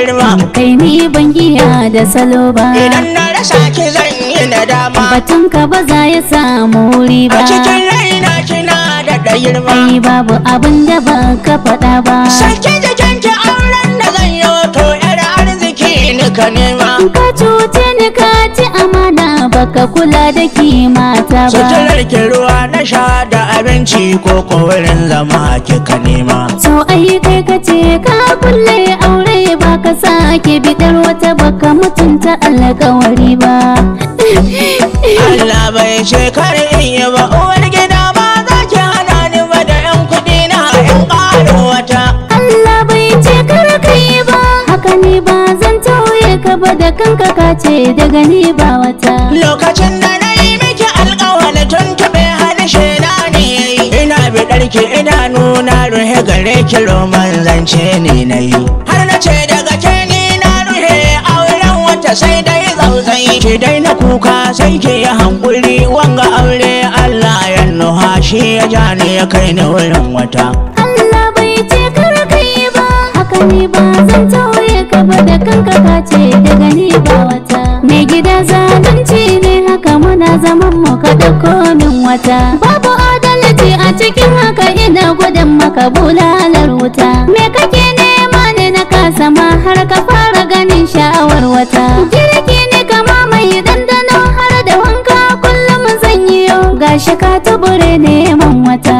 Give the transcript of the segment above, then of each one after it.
girma kai ni ban iya da salo ba idan na rasa ki zan yi nadama batun ka ba za ya samu wuri a ba cikin raina kina da da girma ai babu abin da ba ka faɗa ba sake jikinki auren da zan yi to yar arziki ni ka nema ka cuce ni ka ci amana baka kula da kimata ba suturar ki ruwa na sha da abinci ko ko wurin zama kika nema so ai kai ka ce ka kulle aure ba ka sake bidar wata baka mutunta alkawari ba Allah bai ce kar in yi ba uwar gida ba za ki hana ni ba da yan kuɗi na in ƙaro wata Allah bai ce kar ka yi ba haka ne ba zan tauye ka ba da kanka ka ce daga ni ba wata lokacin da na yi miki alƙawali tun taɓe harshe na ne yayi ina biɗar ki idanu na ruhe gare ki roman zance ne na yi har na ce daga ke ni na ruhe auren wata sai dai zauzai ki dai na kuka sai ki yi hankuri wanga aure Allah ya nuha shi ya ja ni ya kai ni wurin wata Allah bai ce kar ka yi ba haka ne ba zan tauye ka ba da kanka ka ce daga ni ba wata mai gida zalunci ne haka muna zaman mu ka dauko min wata babu adalci a cikin haka ina gudun maka bulalar wuta me kake nema ne na kasa ma har ka fara ganin sha'awar wata girki ne kama mai dandano har da wanka kullum zan yi yau gashi ka tubure neman wata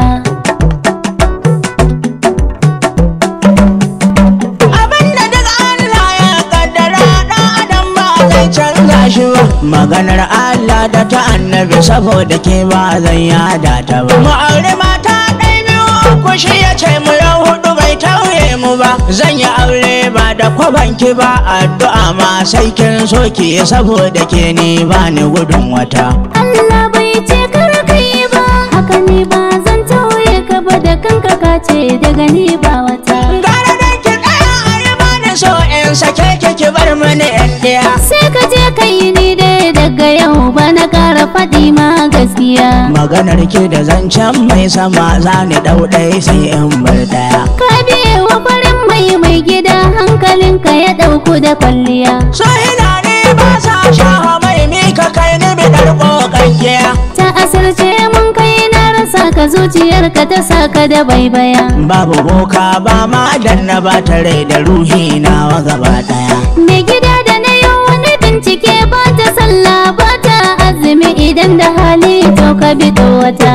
abinda duk Allah ya kaddara dan adam ba zai canza shi ba maganar Allah da ta annabi saboda ke ba zan yada ta ba mu aure mata ɗai biyu uku shi ya ce mu yau hudu bai tauye mu ba zan yi aure ba da kwabanki ba addu'a ma sai kin so ki saboda ke ni ba ni gudun wata Allah bai ce kar ka yi ba haka ne ba zan tauye ka ba da kanka ka ce daga ni ba wata gara da ki tsaya a yi bani so in sake ki ki bar mani yan ɗaya sai ka je ka yi ni dai daga yau ba na kara faɗi ma gaskiya maganar ki da zancen mai sama za ni ɗau ɗaya sai in bar ɗaya ka biye wa farin mai mai gida hankalinka ya ɗauku da kwalliya Sahina ne ba sa shaha mai mika kai ni bidar ƙoƙayya ta asirce mun kai na rasa ka zuciyarka ta saka da baibaya Babu boka ba ma danna ba tare da ruhi nawa gaba ɗaya mai gida da na yi wani bincike ba ta sallah ba ta azumi idan da hali to ka bi to wata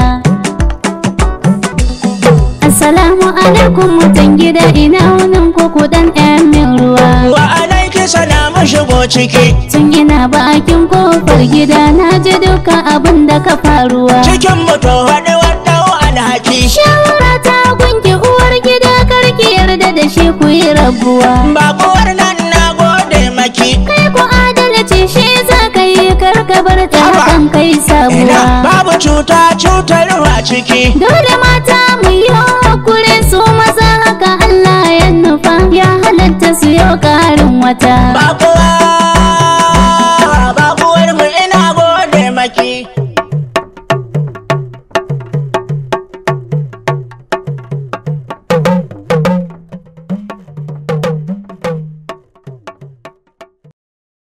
Assalamu alaikum mutan gida ina wunin kuku dan ɗayan min ruwa Wa alaiki salamu shigo ciki Tun ina bakin kofar gida na ji dukkan abin da ka faruwa Cikin mutu faɗi wadda alhaki Shawara ta gunki uwar gida karki yarda da shi ku yi rabuwa Bakuwar nan na gode maki Kai ku adalci shi za ka yi karka bar ta Haba. hakan kai Ina sabuwa babu cuta cutarwa ciki Dole mata mu yi hakuri su maza haka Allah ya nufa ya halatta su yau ƙarin wata Bakuwa